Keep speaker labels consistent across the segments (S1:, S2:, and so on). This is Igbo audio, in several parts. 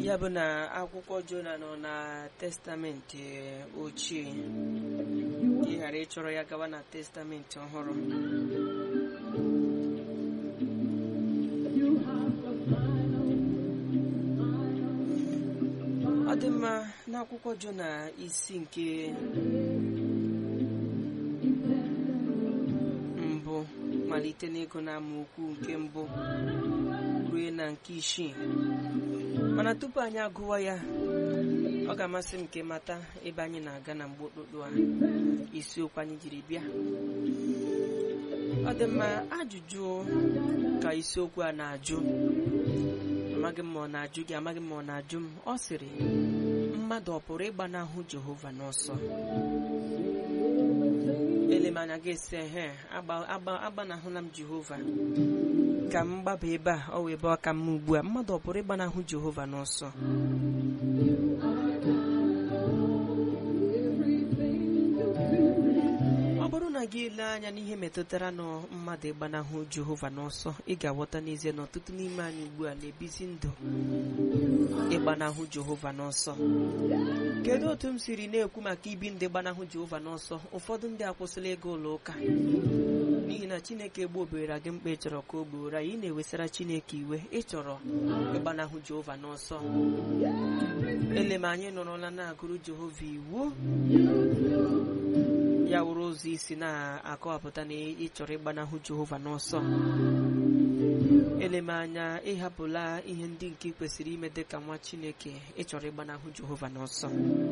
S1: ya bụ na akwụkwọ jona nọ na testamenti ochie ka ị ghara ịchọrọ ya gawa na testamenti ọhụrụ ọ dị mma n'akwụkwọ jona isi nke mbụ malite n'ịgụ na amaokwu nke mbụ rue na nke isii mana tupu anyị agụwa ya ọ ga-amasị m ka ịmata ebe anyị na-aga na mgbe okpukpu a isiokwu anyị jiri bịa ọ dị mma ajụjụ ka isiokwu a na-ajụ amaghị m ma ọ na-ajụ gị amaghị m ma ọ na-ajụ m ọ sịrị mmadụ ọ pụrụ ịgbanahụ Jehova n'ọsọ elemanya ga-esi ehe agbanahụla m Jehova ka m gbaba ebe a ọ wee ebe ọ ka mma ugbu a mmadụ ọ pụrụ ịgbanahụ Jehova n'ọsọ ọ bụrụ na gị lee anya n'ihe metụtara na mmadụ ịgbanahụ Jehova n'ọsọ ị ga-aghọta n'ezie na ọtụtụ n'ime anyị ugbu a na-ebizi ndụ ịgbanahụ Jehova n'ọsọ kedu otu m siri na-ekwu maka ibi ndị gbanahụ Jehova n'ọsọ ụfọdụ ndị akwụsịla ịga ụlọ ụka n'ihi na Chineke gbobere gị mkpa ị chọrọ ka o gboro anyị na-ewesara Chineke iwe ịchọrọ ịgbanahụ Jehova n'ọsọ ele m anyị nọrọla na-agụrụ Jehova iwu ya wụrụ ụzọ isi na-akọwapụta na ị chọrọ ịgbanahụ Jehova n'ọsọ ele m anya ịhapụla ihe ndị nke ị kwesịrị ime dị ka nwa Chineke ịchọrọ ịgbanahụ Jehova n'ọsọ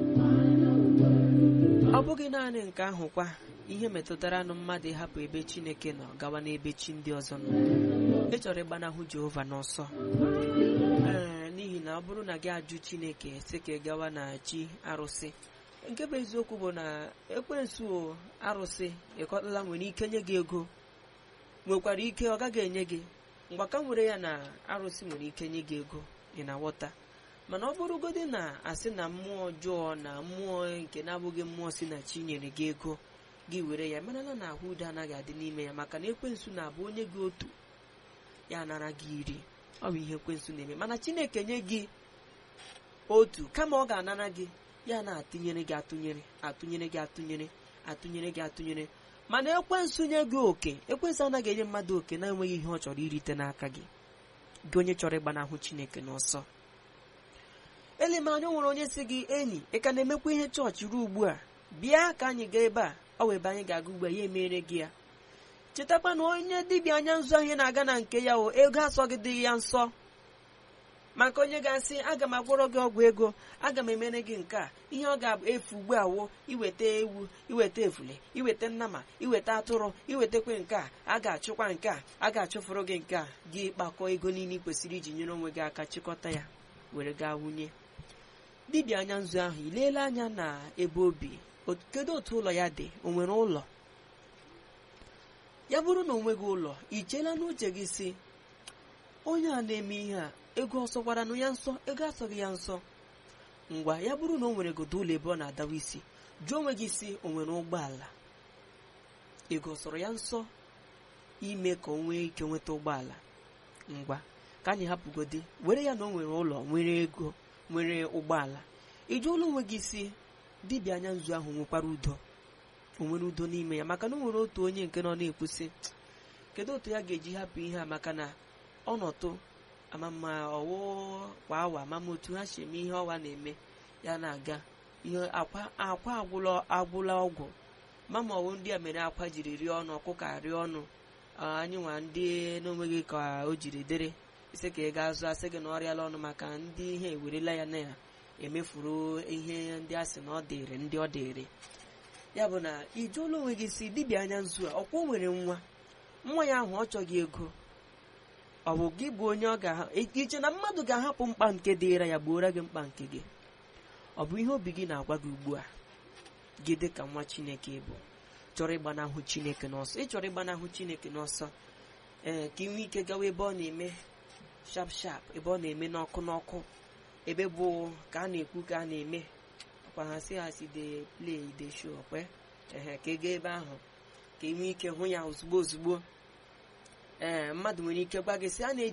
S1: ọ bụghị naanị nke ahụ kwa ihe metụtara nụ mmadụ ịhapụ ebe Chineke nọ gawa n'ebe chi ndị ọzọ nọ ịchọrọ ịgbanahụ Jehova n'ọsọ ee n'ihi na ọ bụrụ na gị ajụ Chineke sị ka ị gawa na chi arụsị nke bụ eziokwu bụ na ekwensu arụsị ịkọtala nwere ike nye gị ego nwekwara ike ọ gaghị enye gị mgbaka nwere ya na arụsị nwere ike nye gị ego ị na-aghọta mana ọ bụrụgodị na asị na mmụọ ọjọọ na mmụọ nke na-abụghị mmụọ si na chi nyere gị ego gị were ya marala na ahụ udo anaghị adị n'ime ya maka na ekwensu na-abụ onye gị otu ya nara gị iri ọ bụ ihe ekwensu na-eme mana Chineke nye gị otu kama ọ ga-anara gị ya na-atụnyere gị atụnyere atụnyere gị atụnyere atụnyere gị atụnyere mana ekwensu nye gị oke ekwensu anaghị enye mmadụ oke na-enweghị ihe ọ chọrọ irite n'aka gị gị onye chọrọ ịgbanahụ Chineke n'ọsọ elemanya nwere onye si gị enyi ị ka na-emekwa ihe chọọchị ruo ugbu a bịa ka anyị gaa ebe a ọ wee ebe anyị ga-aga ugbu a ya emere gị ya chetakwa na onye dibịa anya nzu ahụ na-aga na nke ya o ego asọghị dị ya nsọ maka onye ga-asị aga m agwọrọ gị ọgwụ ego aga m emere gị nke a ihe ọ ga-efu ugbu a wo iweta ewu iweta efule iweta nnama iweta atụrụ iwetakwa nke a a ga-achụkwa nke a a ga-achụfụrụ gị nke a gị kpakọọ ego niile ị kwesịrị iji nyere onwe gị aka chịkọta ya were gaa wunye dibịa anya nzu ahụ ileela anya na ebe obi kedu otu ụlọ ya dị o nwere ụlọ ya bụrụ na o nweghị ụlọ i cheela n'uche gị si onye a na-eme ihe a ego ọsọkwaranụ ya nsọ ego asọghị ya nsọ ngwa ya bụrụ na o nwere godo ụlọ ebe ọ na-adawa isi jụọ onwe gị si o nwere ụgbọala ego sọrọ ya nsọ ime ka o nwee ike nweta ụgbọala ngwa ka anyị hapụgodi were ya na o nwere ụlọ nwere ego nwere ụgbọala ị jụọla onwe gị si dibịa anya nzu ahụ nwekwara udo o nwere udo n'ime ya maka na o nwere otu onye nke nọ na-ekwusị kedu otu ya ga-eji hapụ ihe a maka na ọnọtụ amama ọwụ kwa awa amama otu ha si eme ihe ọwa na-eme ya na-aga ihe akwa akwa agwụla agwụla ọgwụ mama ọwụ ndị a mere akwa jiri rie ọnụ ọkụkọ rie ọnụ anyị nwa ndị n'onweghị ka o jiri dere isi ka ị ga-azụ asị gị na ọrịala ọnụ maka ndị ihe ewerela ya na ya emefuru ihe ndị a sị na ọ dịrị ndị ọ dịrị ya bụ na ị jụọla onwe gị si dibịa anya nzu a ọkwa o nwere nwa nwa ya ahụ ọ chọghị ego ọ bụ gị bụ onye ọ ga iche na mmadụ ga-ahapụ mkpa nke dịra ya gbuora gị mkpa nke gị ọ bụ ihe obi gị na-agwa gị ugbu a gị dị ka nwa chineke bụ chọrọ ịgbanahụ chineke n'ọsọ ị chọrọ ịgbanahụ chineke n'ọsọ ee ka ị nwee ike gawa ebe ọ na-eme shap shap ebe ọ na-eme n'ọkụ n'ọkụ ebe bụ ka a na-ekwu ka a na-eme ọkwa ha si ha si de play de show kwe ehe ka ị gaa ebe ahụ ka ị nwee ike hụ ya ozugbo ozugbo ee mmadụ nwere ike gwa gị sị a na-eji